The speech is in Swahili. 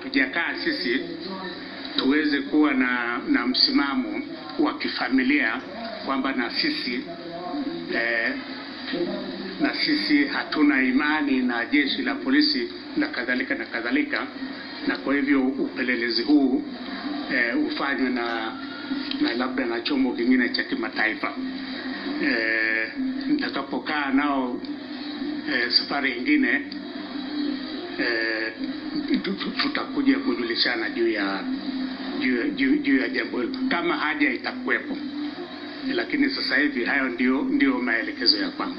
hatujakaa sisi tuweze kuwa na, na msimamo wa kifamilia kwamba na sisi eh, na sisi hatuna imani na jeshi la polisi na kadhalika na kadhalika, na kwa hivyo upelelezi huu eh, ufanywe na, na labda na chombo kingine cha kimataifa. Eh, nitakapokaa nao eh, safari ingine eh, tu- tu- tutakuja kujulishana juu ya juu ya- juu juu ya jambo hilo kama haja itakuwepo, lakini sasa hivi hayo ndio ndio maelekezo ya kwangu.